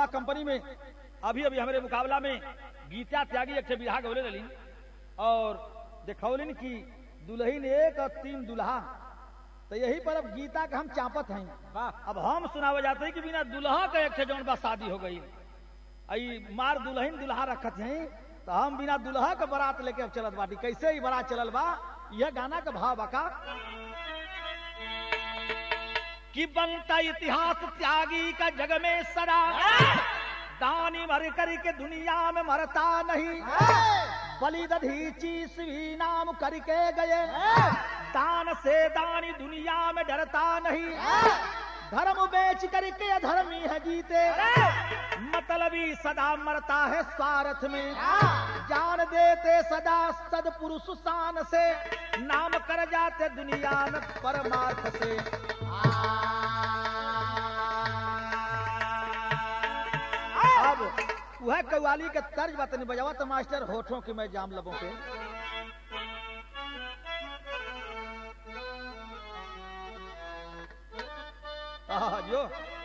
Company में अभी अभी हमारे मुकाबला में गीता त्यागी एक ठे बिरहा गौले रही और देखौलिन कि दुल्हन एक और तीन दुल्हा तो यही पर अब गीता के हम चापत हैं वाह अब हम सुनावे जाते हैं कि बिना दुल्हा के एक ठे जौन बा शादी हो गई आई मार दुल्हन दुल्हा रखत हैं तो हम बिना दुल्हा के बारात लेके अब चलत बाटी कैसे ही बारात चलल बा यह गाना का भाव बका कि बनता इतिहास त्यागी का जग में सदा दानी मर कर के दुनिया में मरता नहीं बलि दधीची स्वी नाम करके गए दान से दानी दुनिया में डरता नहीं धर्म बेच करके अधर्मी है जीते मतलबी सदा मरता है स्वार्थ में जान देते सदा सद पुरुष शान से नाम कर जाते दुनिया में परमार्थ से अब वह कव्वाली के तर्ज बतनी बजावा तो मास्टर होठों की मैं जाम लबों पे आहा, जो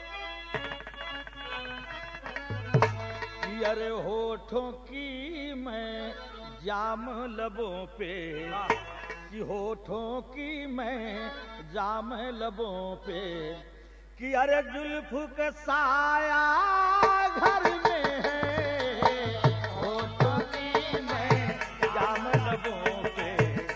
कि अरे होठों की मैं जाम लबों पे कि होठों की मैं जाम लबों पे कि अरे जुल्फ का साया घर में है होठों की मैं जाम लबों पे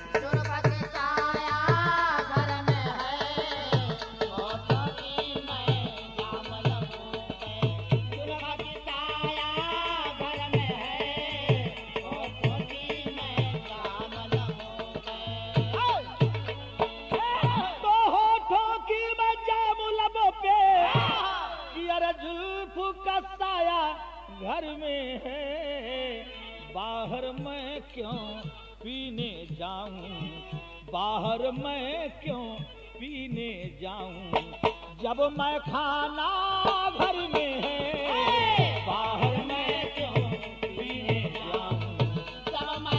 तो होठों की मैं जाम लबों पे कि अरे जुल्फ का साया घर में है बाहर मैं क्यों पीने जाऊं बाहर मैं क्यों पीने जाऊं जब मैं खाना घर में है बाहर मैं क्यों पीने जाऊं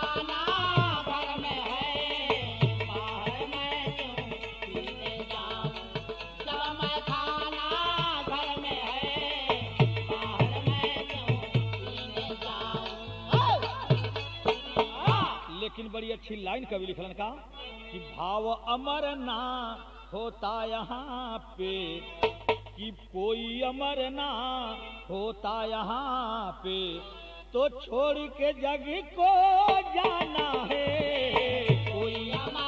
लेकिन बड़ी अच्छी लाइन कवि लिखलन का कि भाव अमर ना होता यहाँ पे कि कोई अमर ना होता यहाँ पे तो छोड़ के जग को जाना है कोई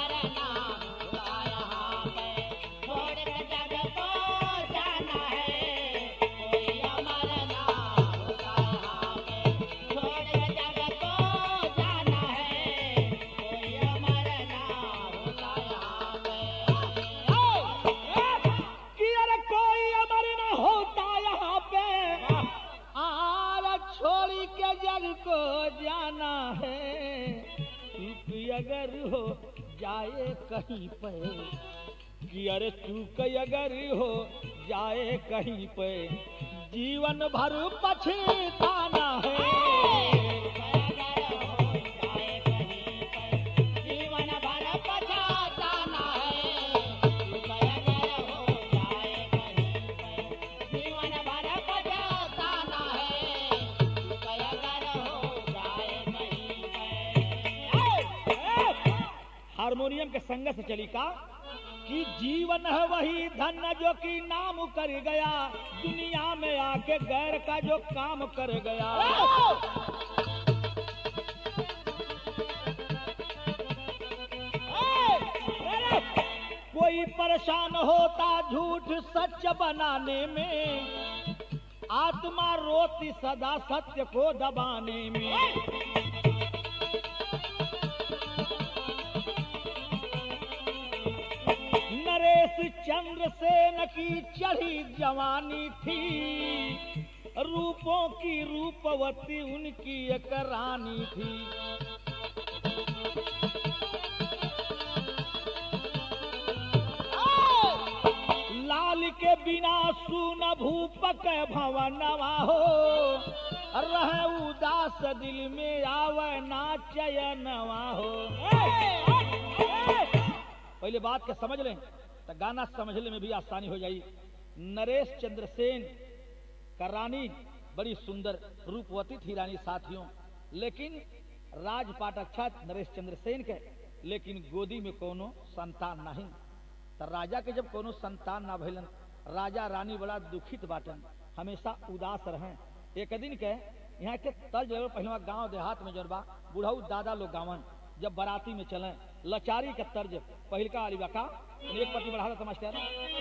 कि अरे कोई अमर ना होता यहाँ पे आर छोड़ी के जग को जाना है चूक अगर हो जाए कहीं पे कि अरे चूक अगर हो जाए कहीं पे जीवन भर पछताना है हारमोनियम के संग से चली का कि जीवन है वही धन जो कि नाम कर गया दुनिया में आके गैर का जो काम कर गया कोई परेशान होता झूठ सच बनाने में आत्मा रोती सदा सत्य को दबाने में नरेश चंद्र सेन की चढ़ी जवानी थी रूपों की रूपवती उनकी एक रानी थी लाल के बिना सुन भूपक भवनवा हो रह उदास दिल में आवे ना चयनवा हो पहले बात के समझ लें तो गाना समझने में भी आसानी हो जाई नरेश चंद्र सेन का रानी बड़ी सुंदर रूपवती थी रानी साथियों लेकिन राजपाट अच्छा नरेश चंद्र सेन के लेकिन गोदी में कोनो संतान नहीं तो राजा के जब कोनो संतान ना भइलन राजा रानी बड़ा दुखित बाटन हमेशा उदास रहें एक दिन के यहाँ के तर्ज लगल पहले गांव देहात में जौन बा बुढ़ऊ दादा लोग गावन जब बाराती में चले लचारी के तर्ज पहिलका अली बका एक पति बढ़ा था मास्टर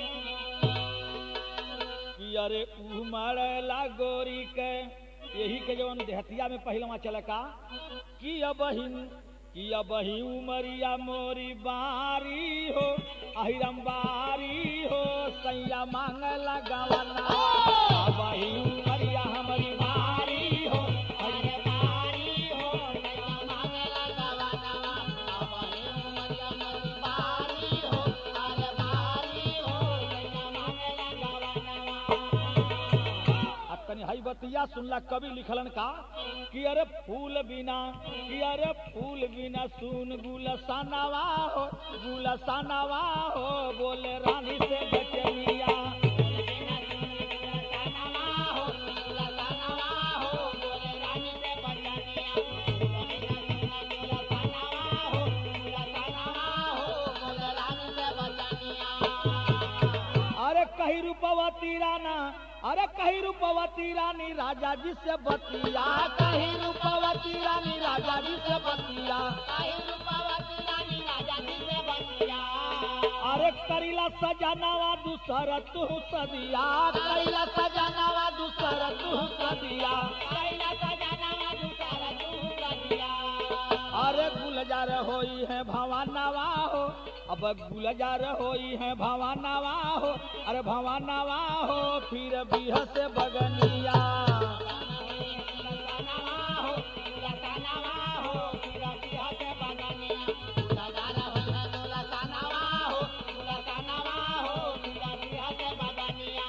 कि अरे उमड़ला गोरी के यही के जवन देहतिया में पहलवा चले का कि अब कि अब ही उमरिया मोरी बारी हो अहिरम बारी हो सैया मांग लगावना अब ही उमरिया हमारी बारी हो अरे बारी हो नैया मांगला गवानवा अबहे उमरिया मोरी बारी हो अरे बारी हो नैया मांगला गवानवा अब तनी हई बतिया सुनला कवि लिखलन का कि अरे फूल बिना कि अरे फूल बिना सुन गुलसानवा हो गुलसानवा हो बोले रानी से बचनिया बिना सुन गुलसानवा हो गुलसानवा हो बोले रानी से बचनिया बिना सुन गुलसानवा हो गुलसानवा हो बोले रानी से बचनिया अरे कही रूपवती राना अरे कही रूपवती रानी राजा जी से बतिया कही रूपवती रानी राजा जी से बतिया काहे रूपवती रानी राजा जी से बतिया अरे करीला सजनावा दूसर तू सदिया करीला सजनावा दूसर तू सदिया कैला सजनावा दूसरा तू कदिया अरे गुलजार होई है भवानवा हो अब गुलजार होई है भवानवा हो अरे भवानवा हो फिर बिह से बगनिया गुलसनावा हो गुलसनावा हो गुलसिया से बगनिया गुलजार हो है गुलसनावा हो गुलसनावा हो गुलसिया से बगनिया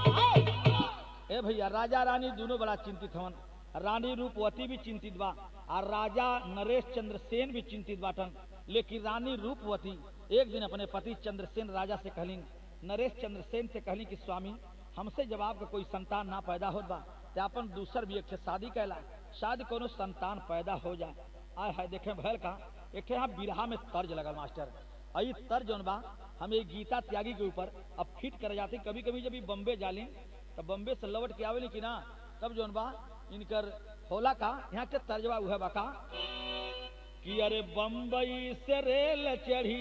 ए भैया राजा रानी दोनों बड़ा चिंतित हवन रानी रूपवती भी चिंतित बा और राजा नरेश चंद्र सेन भी चिंतित बाटन लेकिन रानी रूपवती एक दिन अपने पति चंद्रसेन राजा से कहलिन नरेश चंद्र सेन से कहली कि स्वामी हमसे जब आपका कोई संतान ना पैदा होत बा तो अपन दूसर भी एक ठे शादी कैला शायद कोनो संतान पैदा हो जाए आय हाय देखे भैल का एक ठे यहाँ बिरहा में तर्ज लगल मास्टर आई तर्ज जौन बा हम एक गीता त्यागी के ऊपर अब फिट कर जाते कभी कभी जब ई बम्बे जाली तो बम्बे से लौट के आवेली कि ना तब जौन बा इनकर होला का यहाँ के तर्जवा उहे बा का कि अरे बम्बई से रेल चढ़ी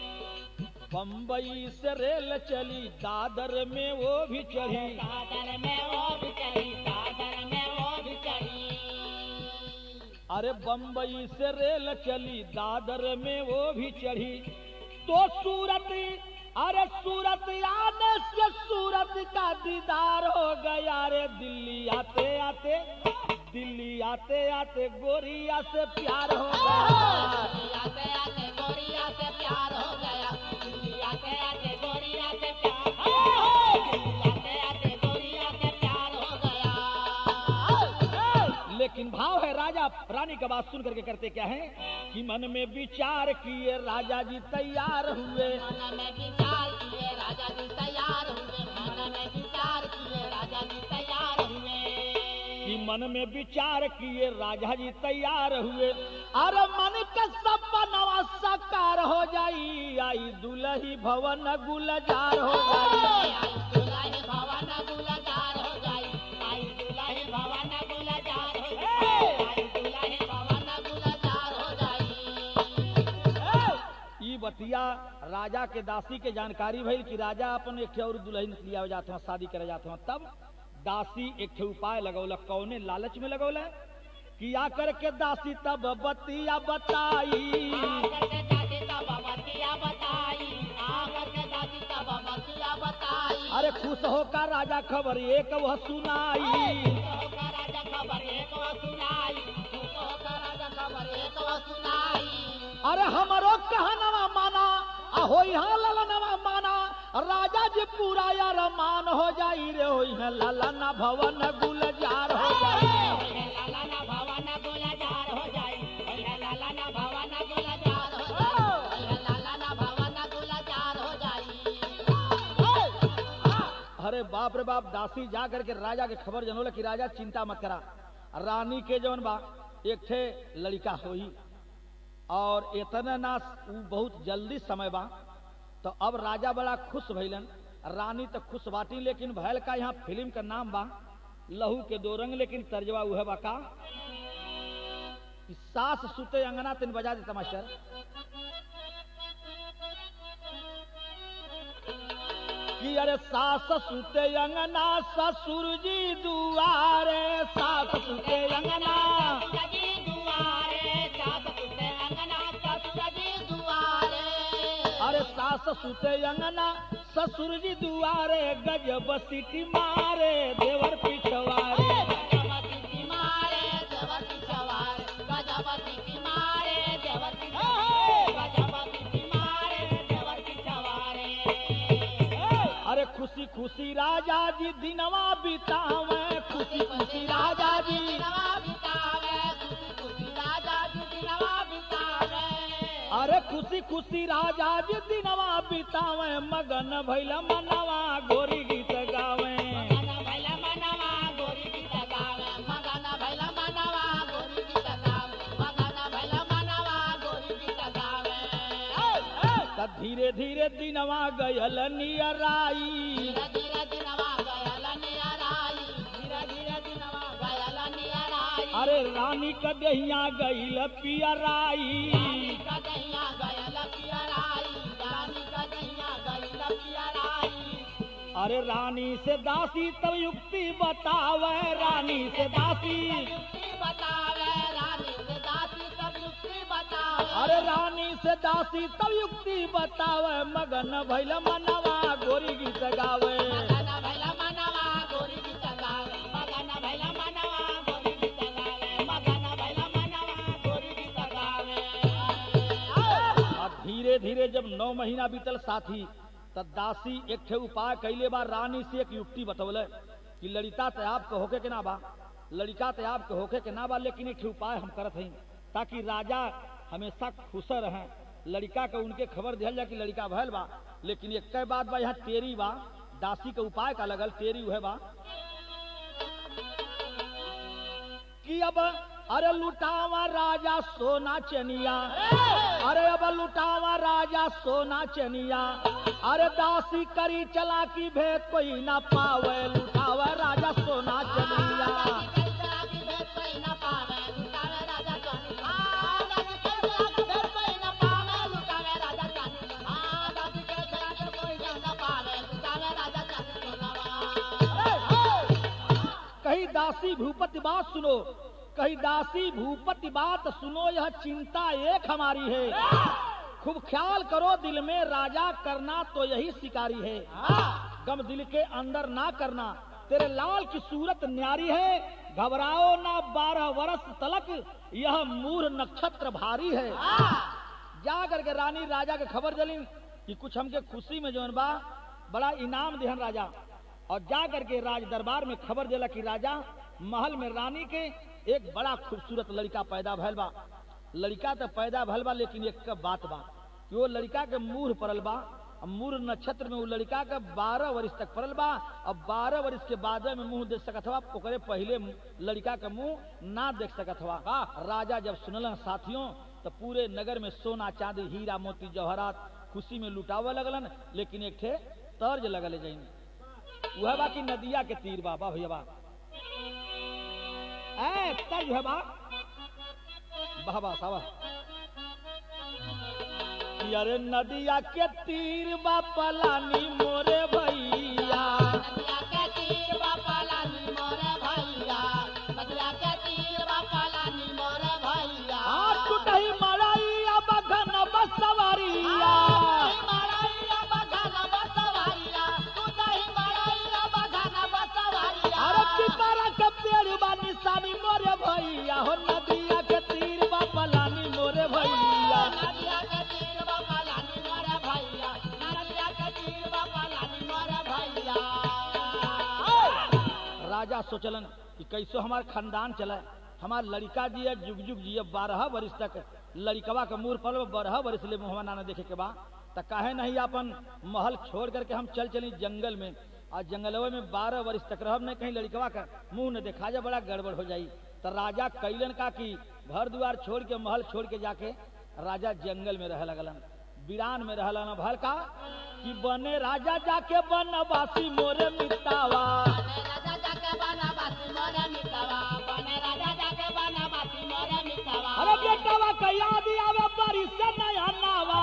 बम्बई से रेल चली दादर में वो भी चढ़ी दादर में वो भी चली दादर में वो भी चली अरे बम्बई से रेल चली दादर में वो भी चढ़ी तो सूरत अरे सूरत आने से सूरत का दीदार हो गया रे दिल्ली आते आते दिल्ली आते आते गोरिया से प्यार हो गया आते आते गोरिया से प्यार हो गया आते आते गोरिया से प्यार आते आते गोरिया से प्यार हो गया लेकिन भाव है राजा रानी का बात सुन करके करते क्या है कि मन में विचार किए राजा जी तैयार हुए मन में विचार किए राजा जी तैयार हुए मन में विचार किए राजा जी तैयार हुए कि मन में विचार किए राजा जी तैयार हुए अरे मन के सपनवा साकार हो जाई आई दुलही भवन गुलजार हो जाई आई दुल्हे भवन गुलजार हो जाई आई दुल्हे भवन गुलजार हो जाई आई दुल्हे भवन गुलजार हो जाई ई बतिया राजा के दासी के जानकारी भइल कि राजा अपन एक ठे और दुल्हन लिया जाते हैं शादी करे जाते हैं तब दासी एक ठे उपाय लगौलक कौने लालच में लगौलक कि आकर के दासी तब बतिया बताई आकर के दादी तब बतिया बताई आकर के दादी तब बतिया बताई अरे खुश होकर राजा खबर एक वह सुनाई होकर राजा खबर एक वो सुनाई होकर राजा खबर एक वो सुनाई अरे हमरो कहनवा माना अहो यहाँ ललनवा माना राजा जी पूरा यार मान हो जाई रे हो यहाँ ललन भवन गुलजार हो जाई लाला भवन गुलजार हो जाई लाला भवन गुलजार हो जाई लाला भवन गुलजार हो जाई अरे बाप रे बाप दासी जा करके राजा के खबर जनोला कि राजा चिंता मत करा रानी के जवन बा एक ठे लड़का होई और इतना ना उ बहुत जल्दी समय बा तो अब राजा बड़ा खुश भइलन रानी तो खुश बाटी लेकिन भैल का यहाँ फिल्म का नाम बा लहू के दो रंग लेकिन तर्जवा उहे बा का कि सास सुते अंगना तीन बजा देता मास्टर कि अरे सास सुते अंगना ससुर जी दुआरे सास सुते अंगना सजी दुआरे सास सुते अंगना सजी दुआरे अरे सास सुते अंगना ससुर जी दुआरे गजब सिटी मारे देवर पिछवारे गजवती की मारे देवती सवार गजवती की मारे देवती गजवती की मारे देवती सवारे अरे खुशी खुशी राजा जी दिनवा बितावे खुशी खुशी राजा जी दिनवा बितावे खुशी खुशी राजा जी दिनवा बितावे अरे खुशी खुशी राजा जी दिनवा बितावे मगन भैल मनवा गोरी गीत गावे मगन भैला मनवा गोरी गीत गावे मगन भैला मनवा गोरी गीत गावे मगन भैला मनवा गोरी गीत गावे त धीरे धीरे दिनवा गयल नियराई धीरे धीरे दिनवा गयल नियराई धीरे धीरे दिनवा गयल नियराई अरे रानी कदहिया गईल पियराई रानी का दैया गयल पियराई रानी का दैया गयल पियराई अरे रानी से दासी तब युक्ति बतावे रानी से दासी युक्ति बतावे रानी से दासी सब युक्ति बतावे अरे रानी से दासी तब युक्ति बतावे मगन भैल मनवा गोरी गीत गावे मगन भैला मनवा गोरी गीत गावे मगन भैला मनवा गोरी गीत गावे मगन भैला मनवा गोरी गीत गावे अब धीरे धीरे जब नौ महीना बीतल साथी तब दासी एक ठे उपाय कैले बा रानी से एक युक्ति बतौले कि लड़िका ते आपके होके के ना बा लड़िका ते आपके होके के ना बा लेकिन एक ठे उपाय हम करत हई ताकि राजा हमेशा खुश रहे लड़का के उनके खबर दिहल जाए कि लड़का भैल बा लेकिन एक कई बात बा यहाँ टेरी बा दासी के उपाय का लगल टेरी उहे बा कि अब अरे लुटावा राजा सोना चनिया अरे अब लुटावा राजा सोना चनिया अरे दासी करी चला की भेद कोई ना पावे लुटावा राजा सोना चनिया कही दासी भूपति बात सुनो कही दासी भूपति बात सुनो यह चिंता एक हमारी है खूब ख्याल करो दिल में राजा करना तो यही शिकारी है गम दिल के अंदर ना करना तेरे लाल की सूरत न्यारी है घबराओ ना बारह वर्ष तलक यह मूर नक्षत्र भारी है जा करके रानी राजा के खबर जली कि कुछ हमके खुशी में जौन बा बड़ा इनाम दिहन राजा और जा करके राज दरबार में खबर दिला कि राजा महल में रानी के एक बड़ा खूबसूरत लड़का पैदा भैल बा लड़का तो पैदा भैल बा लेकिन एक बात बा कि वो लड़का के मुंह पड़ल बा अब मूर नक्षत्र में वो लड़का के बारह वर्ष तक पड़ल बा अब बारह वर्ष के बाद में मुंह देख सकत हवा ओकरे पहले लड़का के मुंह ना देख सकत हवा राजा जब सुनल साथियों तो पूरे नगर में सोना चांदी हीरा मोती जवाहरात खुशी में लुटावे लगलन लेकिन एक ठे तर्ज लगल जाइन वह बा कि नदिया के तीर बा बा भैया बा ए तर्ज है बा वाह वाह सावा कि अरे नदिया के तीर बा पलानी मोरे भैया आ टूटही मड़ैया बघन बसवरिया अरे पिपरा के पेड़ बा निशानी मोरे भैया हो नदिया के तीर बा पलानी मोरे भैया राजा सोचलन कि कैसो हमार खानदान चले हमार लड़का जी है जुग जुग जी बारह वर्ष तक लड़कवा के मुंह पर बारह वर्ष ले मुहवा ना देखे के बा त काहे नहीं अपन महल छोड़ करके हम चल चली जंगल में और जंगलवा में बारह वर्ष तक रहब नहीं कहीं लड़कवा का मुंह न देखा जा बड़ा गड़बड़ हो जाई तो राजा कैलन का कि घर द्वार छोड़ के महल छोड़ के जाके राजा जंगल में रह लगलन वीरान में रह लगलन भल का कि बने राजा जाके बनवासी मोरे मितावा अरे बेटावा का याद आवे बड़ी से नया नावा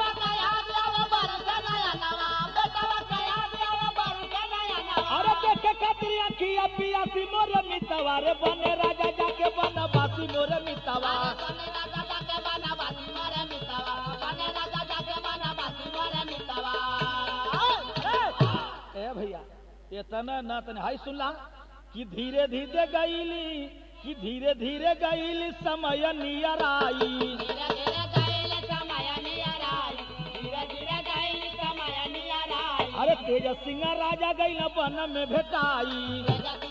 अरे देखे खातिर अखिया पियासी मोरे मितावा रे बने राजा जाके बनवासी मोरे मितावा ए भैया इतना ना तने हाई सुनला कि धीरे धीरे गईली कि धीरे धीरे गईली समय नियर आई अरे तेज सिंह राजा गई वन में भेटाई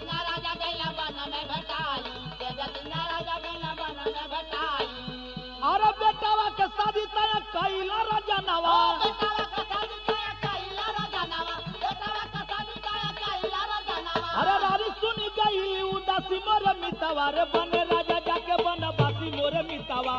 अरे बेटावा के शादी तय कैला राजा नवा अरे रानी सुनी गईली उदासी मोरे मितावा रे बने राजा जाके बनवासी मोरे मितावा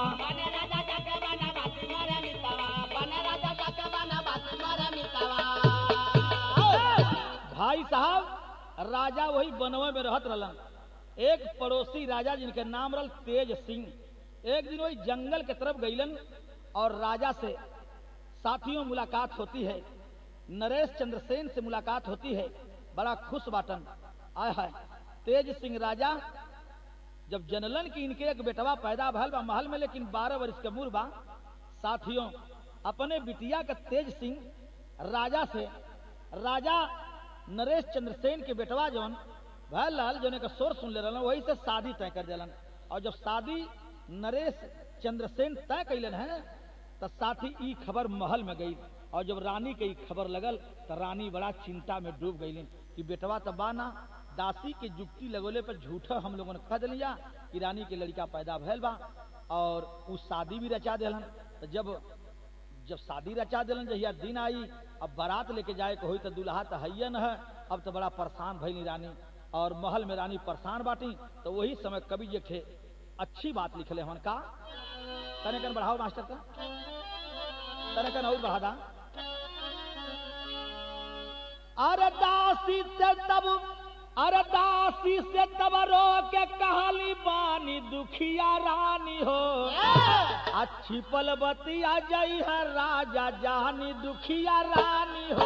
भाई साहब राजा वही बनवे में रहत रहलन एक पड़ोसी राजा जिनके नाम रहल तेज सिंह एक दिन वही जंगल के तरफ गईलन और राजा से साथियों मुलाकात होती है नरेश चंद्रसेन से मुलाकात होती है बड़ा खुश बाटन आय है तेज सिंह राजा जब जनलन की इनके एक बेटवा पैदा भल बा महल में लेकिन बारह वर्ष के मूर बा साथियों अपने बिटिया के तेज सिंह राजा से राजा नरेश चंद्रसेन के बेटवा जौन भैल लाल जौन का शोर सुन ले रहलन वही से शादी तय कर दिलन और जब शादी नरेश चंद्रसेन तय कैलन है तो साथी ई खबर महल में गई और जब रानी के ई खबर लगल तो रानी बड़ा चिंता में डूब गई कि बेटवा तो बाना दासी के जुक्ति लगोले पर झूठा हम लोगों ने कह दिलिया कि रानी के लड़का पैदा भैल बा और उ शादी भी रचा दिलन तो जब जब शादी रचा दिलन जहिया दिन आई अब बारात लेके जाए के होई तो दुल्हा तो हैयन है अब तो बड़ा परेशान भइली रानी और महल में रानी परेशान बाटी तो वही समय कवि जे थे अच्छी बात लिखले हन का तने कन बढ़ाओ मास्टर का तने कन और बढ़ा दा अरे दासी से तब अरे दासी से तब रो के कहाली बानी दुखिया रानी हो अच्छी पल बतिया जई है राजा जानी दुखिया रानी हो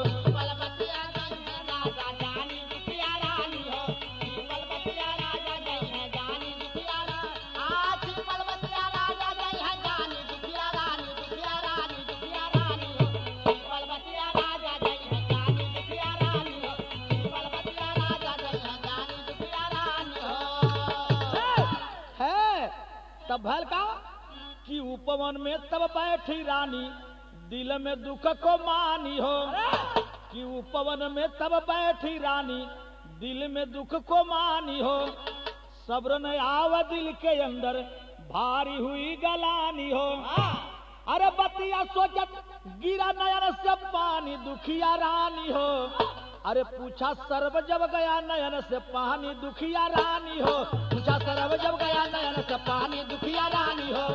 है तब भल का कि उपवन में तब बैठी रानी दिल में दुख को मानी हो कि उपवन में तब बैठी रानी दिल में दुख को मानी हो सब्र न आव दिल के अंदर भारी हुई गलानी हो अरे बतिया सोचत गिरा नयन से पानी दुखिया रानी हो अरे पूछा सर्व जब गया नयन से पानी दुखिया रानी हो पूछा सर्व जब गया नयन से पानी दुखिया रानी हो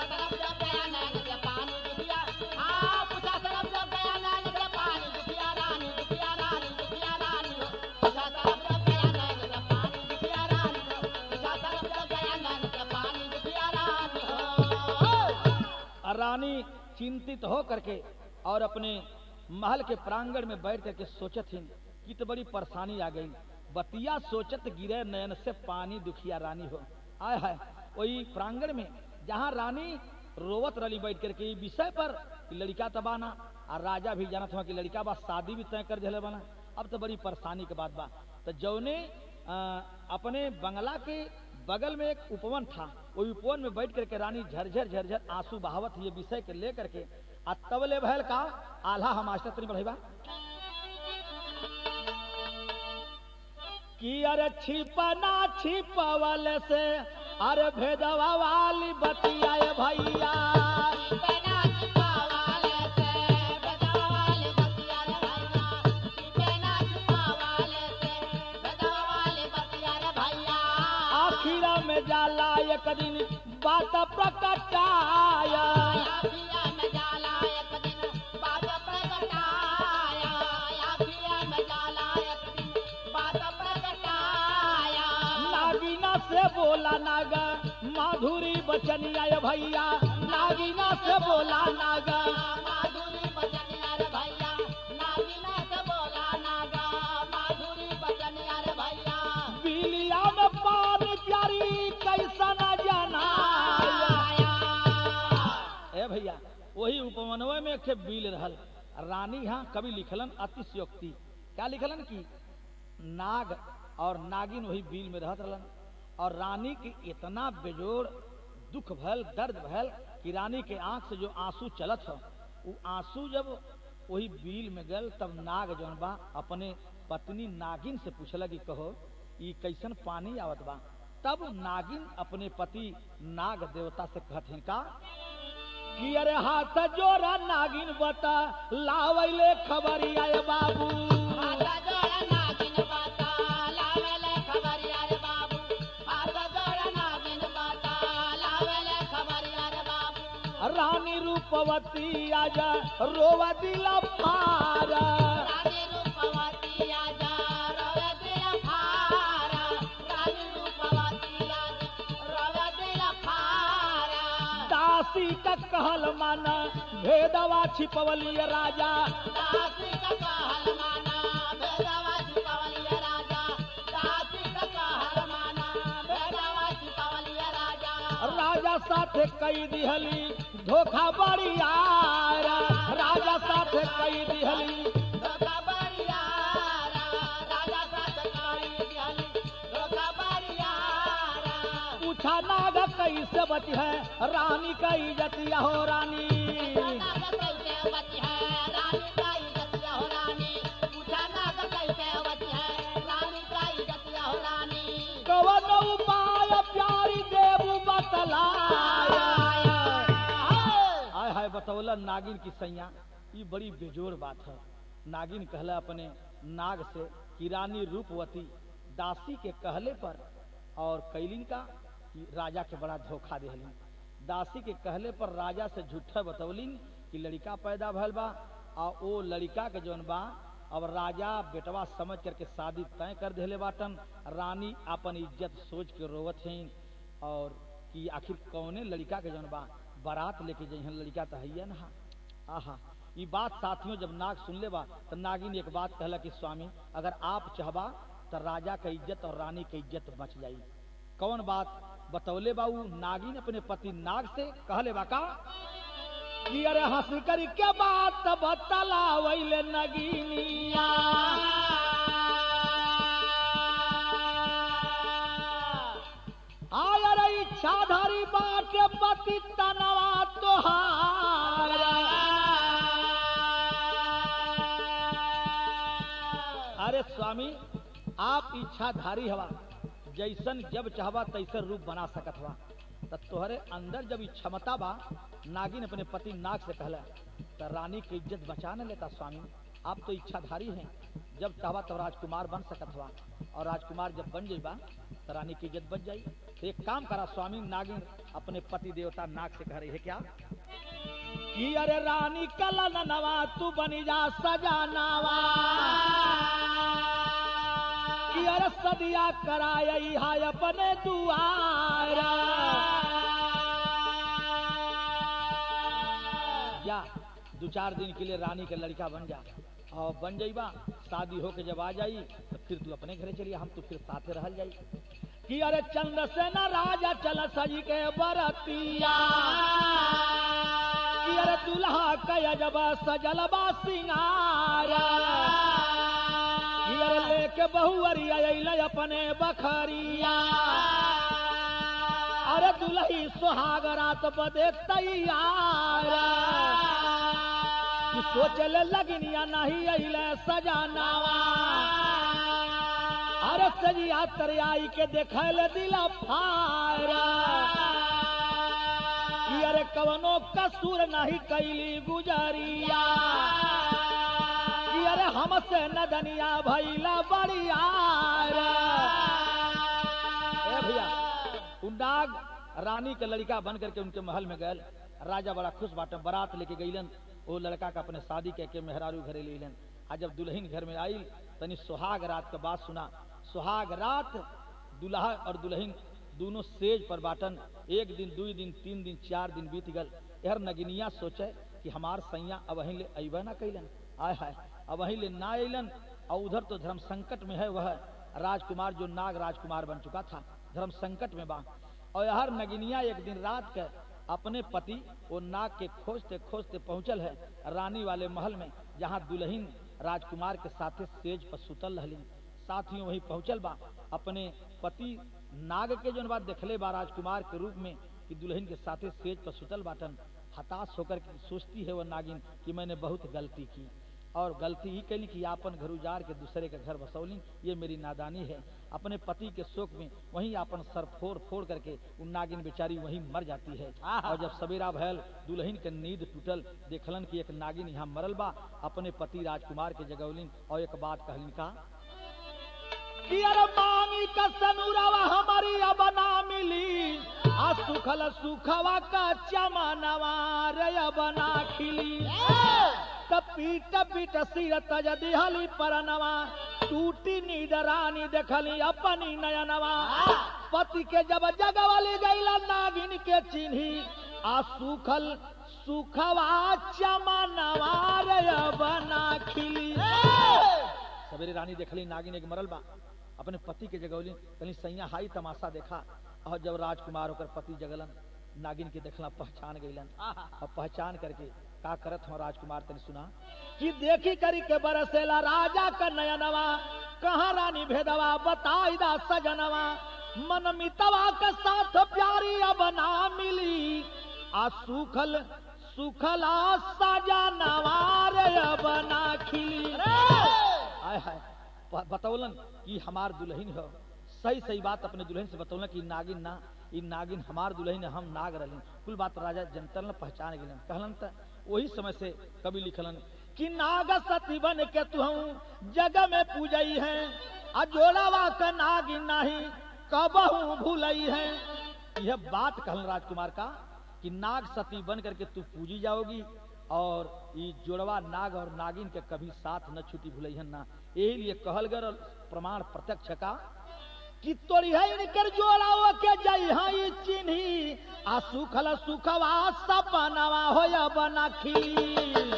और रानी चिंतित हो करके और अपने महल के प्रांगण में बैठ करके सोचत थी कि तो बड़ी परेशानी आ गई बतिया सोचत गिरे नयन से पानी दुखिया रानी हो आय है वही प्रांगण में जहाँ रानी रोवत रली बैठ करके ई विषय पर कि लड़का तबाना और राजा भी जानत हुआ कि लड़का बा शादी भी तय कर दिले बना अब तो बड़ी परेशानी के बात बा तो जौने अ, अपने बंगला के बगल में एक उपवन था वो उपवन में बैठ करके रानी झरझर झरझर आंसू बहावत ये विषय के लेकर के आ तबले भैल का आल्हा हम मास्टर तरी बढ़ेबा कि अरे छिपना छिपवल से अरे भेदवा वाली बतियाए भैया Thank you. बात प्रकटाया आखिया में जाला एक दिन बात प्रगटाया आखिया में जाला एक दिन बात प्रगटाया नागिना से बोला नागा माधुरी बचनिया ये भैया नागिना से बोला नागा माधुरी बचनिया रे भैया नागिना से बोला नागा माधुरी बचनिया रे भैया बिलिया में पान प्यारी कैसा न जाना ए भैया वही उपमनवे में एक ठे बिल रहल रानी यहाँ कवि लिखलन अतिशयोक्ति क्या लिखलन की नाग और नागिन वही बिल में रहत रहलन और रानी के इतना बेजोड़ दुख भयल दर्द भयल कि रानी के आंख से जो आंसू चलत हो वो आंसू जब वही बिल में गल तब नाग जौन बा अपने पत्नी नागिन से पूछला कि कहो ई कैसन पानी आवत बा तब नागिन अपने पति नाग देवता से कहथिन का कि अरे हाथ जोरा नागिन बता लावैले खबरिया ए बाबू हाथ जोड़ा नागिन बाता लावेले खबरिया रे बाबू हाथ जोड़ा नागिन बाता लावेले खबरिया रे बाबू रानी रूपवती आजा रोवा दिला फारा रानी रूपवती आजा रवे दिल फारा रानी रूपवती आजा रवे दिल फारा दासी का कहल माना भेदवा छिपवली राजा दासी का कहल माना भेदवा छिपवलिया राजा दासी का कहल माना भेदवा छिपवलिया राजा राजा साथे कई दिहली धोखा बड़ियारा राजा साथे कई दिहली धोखा बरियारा राजा साथ काई दिहली धोखा बरियारा पूछा नाग कैसे बची है रानी का इज्जतिया हो रानी नाग कैसे बची है रानी का इज्जतिया हो रानी पूछा नाग कैसे बची है रानी का इज्जतिया हो रानी कवन उपाय प्यारी देव बतलाया हाय हाय बतौला नागिन की सैया ये बड़ी बेजोड़ बात है नागिन कहला अपने नाग से कि रानी रूपवती दासी के कहले पर और कैलिन का कि राजा के बड़ा धोखा देहलिन दासी के कहले पर राजा से झूठा बतौलिन कि लड़का पैदा भल बा और वो लड़का के जौन बा अब राजा बेटवा समझ करके शादी तय कर देले बाटन रानी अपन इज्जत सोच के रोवत हैं और कि आखिर कौने लड़का के जौन बा बारात लेके जइहन लड़का तो है ना आहा ये बात साथियों जब नाग सुन ले बा तो नागिन एक बात कहला कि स्वामी अगर आप चाहबा तो राजा का इज्जत और रानी की इज्जत बच जाई कौन बात बतौले बाऊ नागिन अपने पति नाग से कहले बा का कि अरे हंस कर के बात बतला वैले नगीनिया आय रे इच्छाधारी बाटे पति तनवा तोहारा अरे स्वामी आप इच्छाधारी हवा जैसन जब चाहबा तैसन रूप बना सकत हवा त तोहरे अंदर जब ई क्षमता बा नागिन अपने पति नाग से कहला त रानी की इज्जत बचा न लेता स्वामी आप तो इच्छाधारी हैं जब चाहबा तब राजकुमार बन सकत हुआ और राजकुमार जब बन जाइबा तो रानी की इज्जत बच जाई तो एक काम करा स्वामी नागिन अपने पति देवता नाग से कह रही है क्या कि अरे रानी कला नवा तू बनी जा सजानावा कि अरे सदिया कराई हाय अपने दुआरा जा दो चार दिन के लिए रानी के लड़का बन जा और बन जाइबा शादी होके जब आ जाई तो फिर तू अपने घरे चलिए हम तो फिर साथे रहल जाई कि अरे चंद्र से न राजा चल सजी के बरतिया कि अरे दुल्हा कय जब सजल बा सिंगारा कि अरे लेके बहुअरिया अइले अपने बखरिया अरे दुल्ही सुहाग रात बदे तैयार कि सोचले लगनिया नहीं अइले सजानावा अरे सजिया तरियाई के देखल दिला फारा कि अरे कवनो कसूर नहीं कैली गुजरिया कि अरे हमसे नदनिया भैला बड़ियार ए भैया उ नाग रानी के लड़का बन करके उनके महल में गए राजा बड़ा खुश बाटे बारात लेके गईलन वो लड़का का अपने शादी कह के मेहरारू घरे ले अइलन आ जब दुल्हन घर में आई तनी सुहाग रात का बात सुना सुहाग रात दुल्हा और दुल्हन दोनों सेज पर बाटन एक दिन दू दिन तीन दिन चार दिन बीत गल यार नगिनिया सोचे कि हमार सैया अब वहीं ले अबे ना कैलन आय हाय अब वहीं ले ना अलन और उधर तो धर्म संकट में है वह राजकुमार जो नाग राजकुमार बन चुका था धर्म संकट में बा और हर नगिनिया एक दिन रात के अपने पति वो नाग के खोजते खोजते पहुंचल है रानी वाले महल में जहाँ दुल्हन राजकुमार के साथे सेज पर सुतल रहलिन साथ ही वही पहुंचल बा अपने पति नाग के जो बात देखले बा राजकुमार के रूप में कि दुल्हन के साथे सेज पर सुतल बाटन हताश होकर के सोचती है वो नागिन कि मैंने बहुत गलती की और गलती ही कैली कि आपन घर उजार के दूसरे के घर बसौली ये मेरी नादानी है अपने पति के शोक में वहीं अपन सर फोड़ फोड़ करके उन नागिन बेचारी वहीं मर जाती है और जब सवेरा भयल दुल्हन के नींद टूटल देखलन कि एक नागिन यहाँ मरल बा अपने पति राजकुमार के जगौलिन और एक बात कहलिन का कि अरे मांगी का सनुरवा हमारी अब ना मिली आ सुखल सुखवा का चमनवा रे अब ना खिली त पीट पीट सिर तज दिहली परनवा टूटी नींद रानी देखली अपनी नयनवा पति के जब जगवली गईला नागिन के चिन्ही आ सुखल सुखवा चमनवा रे अब ना खिली सवेरे रानी देखली नागिन एक मरल बा अपने पति के जगौली कहीं सैया हाई तमाशा देखा और जब राजकुमार होकर पति जगलन नागिन के देखला पहचान गईलन और पहचान करके का करत हो राजकुमार तने सुना कि देखी करी के बरसेला राजा का नयनवा कहाँ रानी भेदवा बताई दा सजनवा मन मितवा के साथ प्यारी अब ना मिली आ सुखल सुखला सजनवा रे अब ना खिली आय हाय ब- बतौलन कि हमार दुल्हन हो सही सही बात अपने दुल्हन से बतौलन कि नागिन ना ई नागिन हमार दुल्हन है, हम नाग रहलिन कुल बात राजा जनतल ने पहचान गेलन कहलन त वही समय से कवि लिखलन कि नाग सती बन के तू जग में पूजई है अजोड़ावा का नागिन नहीं कबहू भूलई है यह बात कहलन राजकुमार का कि नाग सती बन करके तू पूजी जाओगी और ये जोड़वा नाग और नागिन के कभी साथ न छुटी भूलैहन ना यही लिए कहल गल प्रमाण प्रत्यक्ष का कि तोरी है इनकर जोड़ाओ के जई हाँ ये चिन्ही आ सुखल सुखवा सपनवा होया बना खिली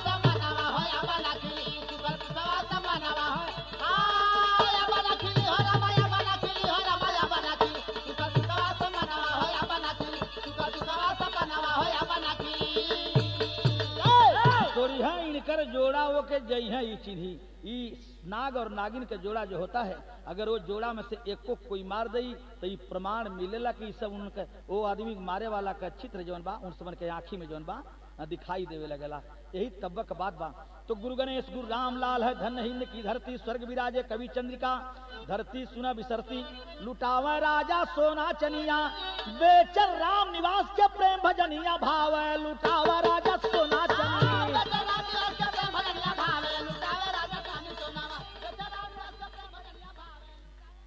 तोरी है इनकर जोड़ा वो के जई है ये चिन्ही ई नाग और नागिन के जोड़ा जो होता है अगर वो जोड़ा में से एक को कोई मार दई तो ये प्रमाण मिलेला कि ई सब उनके वो आदमी के मारे वाला का चित्र जौन बा उन सबन के आंखी में जौन बा अ, दिखाई देवे लगेला यही तब्बक बात बा तो गुरु गणेश गुरु राम लाल है धन हिंद की धरती स्वर्ग विराजे कवि चंद्रिका धरती सुना बिसरती लुटावे राजा सोना चनिया बेचर राम निवास के प्रेम भजनिया भाव लुटावा राजा सोना चनिया